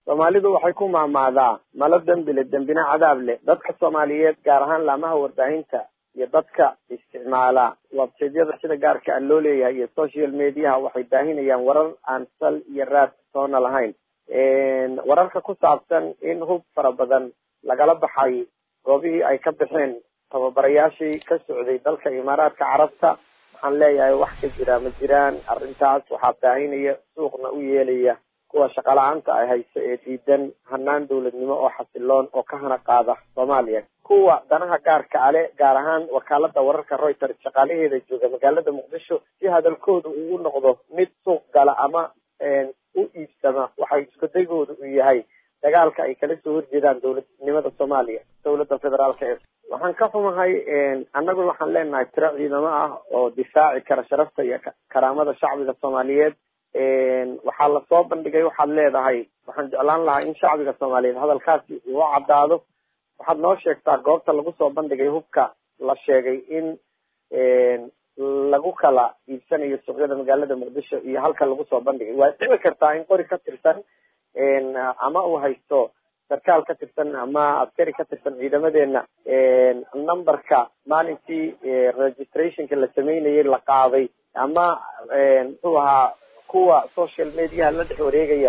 soomaalidu waxay ku maamaadaa malo dembi le dembina cadaab leh dadka soomaaliyeed gaar ahaan laamaha warbaahinta iyo dadka isticmaala websaydyada sida gaarka a loo leeyahay iyo social mediaha waxay baahinayaan warar aan sal iyo raad toona lahayn wararka ku saabsan in hub fara badan lagala baxay goobihii ay ka baxeen tababarayaashii ka socday dalka imaaraadka carabta waxaan leeyahay wax ka jira ma jiraan arrintaas waxaa baahinaya suuqna u yeelaya kuwa shaqala-aanta ay hayso ee diidan hanaan dowladnimo oo xasiloon oo ka hana qaada soomaaliya kuwa danaha gaarka ale gaar ahaan wakaalada wararka reuters shaqaalaheeda jooga magaalada muqdisho si hadalkooda uu u noqdo mid suuq gala ama u iibsama waxay iskudagooda u yahay dagaalka ay kala soo horjeedaan dowladnimada soomaaliya dowladda federaalka ee waxaan ka xumahay annaguna waxaan leenahay tiro ciidamo ah oo difaaci kara sharafta iyo karaamada shacbiga soomaaliyeed waxaa lasoo bandhigay waxaad leedahay waxaan jeclaan lahaa in shacbiga soomaaliyeed hadalkaasi uu caddaado waxaad noo sheegtaa goobta lagu soo bandhigay hubka la sheegay in lagu kala iibsanayo suuqyada magaalada muqdisho iyo halka lagu soo bandhigay waa dhici kartaa in qori ka tirsan ama uu haysto sarkaal ka tirsan ama askari ka tirsan ciidamadeena numberka maalintii registrationka la sameynayay la qaaday ama muxuu ahaa kuwa social mediaha la dhex wareegaya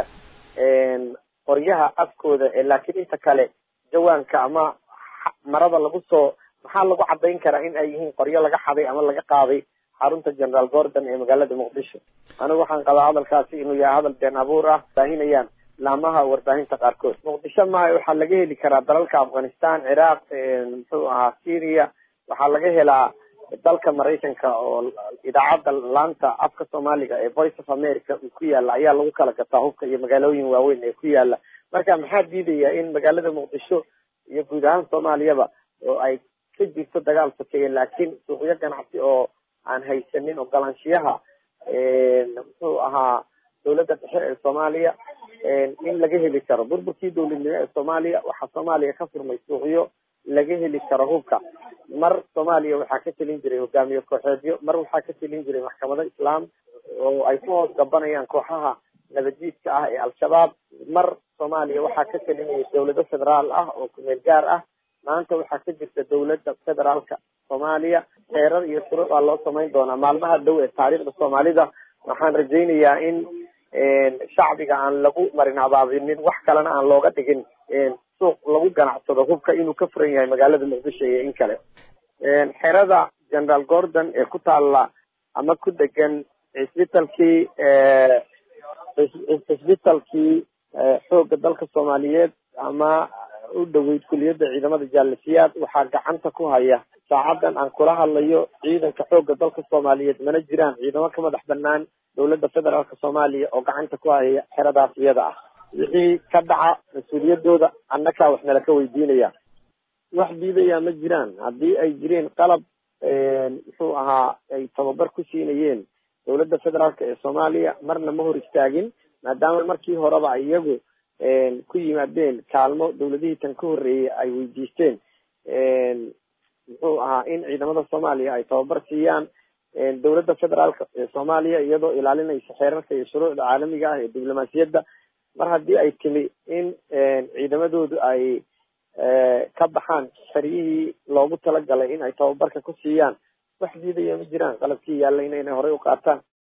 qoryaha afkooda laakiin inta kale jawaanka ama marada lagu soo maxaa lagu cadayn karaa in ay yihiin qoryo laga xaday ama laga qaaday xarunta general gordon ee magaalada muqdisho anigu waxaan qabaa hadalkaasi inuu yahay hadal been abuur ah baahinayaan laamaha warbaahinta qaarkood muqdisho maaha waxaa laga heli karaa dalalka afghanistan ciraaq muxuu ahaa syria waxaa laga helaa dalka maraykanka oo idaacadda laanta afka soomaaliga ee voice of america uu ku yaala ayaa lagu kala gataa hubka iyo magaalooyin waaweyn ee ku yaala marka maxaa diidaya in magaalada muqdisho iyo guud ahaan soomaaliyaba oo ay ka jirto dagaal sokeeye laakiin suuqyo ganacsi oo aan haysanin ogolaanshiyaha muxuu ahaa dowladda dhexe ee soomaaliya in laga heli karo burburkii dowladnimo ee soomaaliya waxaa soomaaliya ka furmay suuqyo laga heli karo hubka mar soomaaliya waxaa ka telin jiray hogaamiye kooxeedyo mar waxaa ka telin jiray maxkamado islaam oo ay ku hoos gabanayaan kooxaha nabadjiidka ah ee al-shabaab mar soomaaliya waxaa ka telinaya dowlado federaal ah oo kumeel gaar ah maanta waxaa ka jirta dowladda federaalka soomaaliya xeerar iyo shuruucaa loo samayn doonaa maalmaha dhow ee taariikhda soomaalida waxaan rajaynayaa in shacbiga aan lagu marin abaabinin wax kalena aan looga dhigin suuq lagu ganacsado hubka inuu ka furan yahay magaalada muqdisho iyo in kale xerada general gordon ee ku taalla ama ku degan cisbitalkii cisbitalkii xoogga dalka soomaaliyeed ama u dhoweyd kuliyadda ciidamada jaalasiyaad waxaa gacanta ku haya saacadan aan kula hadlayo ciidanka xoogga dalka soomaaliyeed mana jiraan ciidamo ka madax banaan dowladda federaalka soomaaliya oo gacanta ku haya xeradaas iyada ah wixii ka dhaca mas-uuliyadooda annakaa wax nala ka weydiinaya wax diidayaa ma jiraan haddii ay jireen qalab muxuu ahaa ay tababar ku siinayeen dowladda federaalka ee soomaaliya marna ma hor istaagin maadaama markii horeba iyagu ku yimaadeen kaalmo dowladihii tan ka horreeyey ay weydiisteen muxuu ahaa in ciidamada soomaaliya ay tababar siiyaan dowladda federaalka ee soomaaliya iyadoo ilaalinaysa xeerarka iyo shuruucda caalamiga ah ee diblomaasiyadda mar haddii ay timi in ciidamadoodu ay ka baxaan xeryihii loogu talagalay in ay tababarka ku siiyaan wax diidaya ma jiraan qalabkii yaalla inayna horey u qaataan